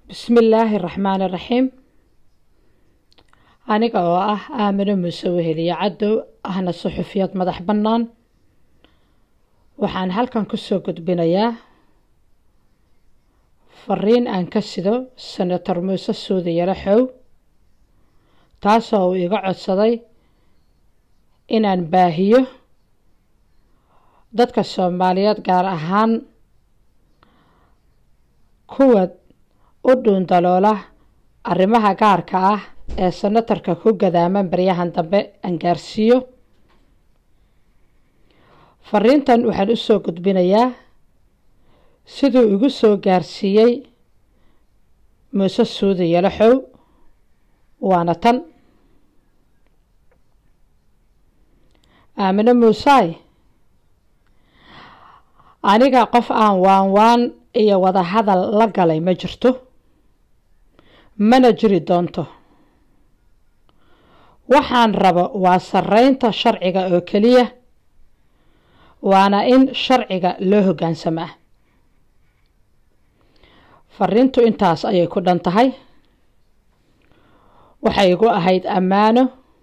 bismillaahi raxmaani raxiim aniga oo ah aamino muuse weheliye cadow ahna suxufiyad madax bannaan waxaan halkan kusoo gudbinayaa fariin aan ka sido senator muuse suudi yalaxow taasoo uu iga codsaday inaan baahiyo dadka soomaaliyeed gaar ahaan kuwa u dhuundaloola arrimaha gaarka ah ee senatarka ku gadaaman baryahan dambe aan gaarsiiyo fariintan waxaan u soo gudbinayaa siduu igu soo gaarsiiyey muuse suudi yalaxow waana tan aamino muusaay aniga qof aan waan waan iyo wada hadal la galay ma jirto mana jiri doonto waxaan rabo waa sareynta sharciga oo keliya waana in sharciga loo hoggaansamaa fariintu intaas ayay ku dhan tahay waxay igu ahayd ammaano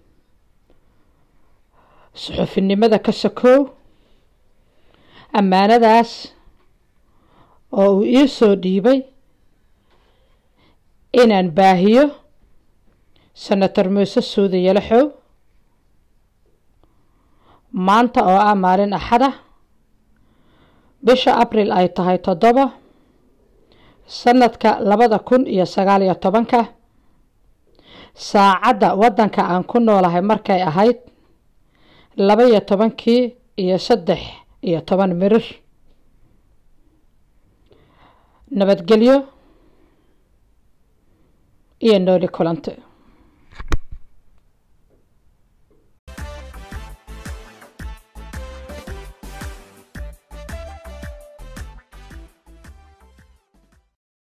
suxufinimada ka sakoow ammaanadaas oo uu ii soo dhiibay inaan baahiyo senator muuse suudi yalaxow maanta oo ah maalin axada bisha abril ay tahay toddoba sanadka labada kun iyo sagaal iyo tobanka saacadda waddanka aan ku noolahay markay ahayd laba iyo tobankii iyo saddex iyo toban mirir nabadgelyo iyo nooli kulante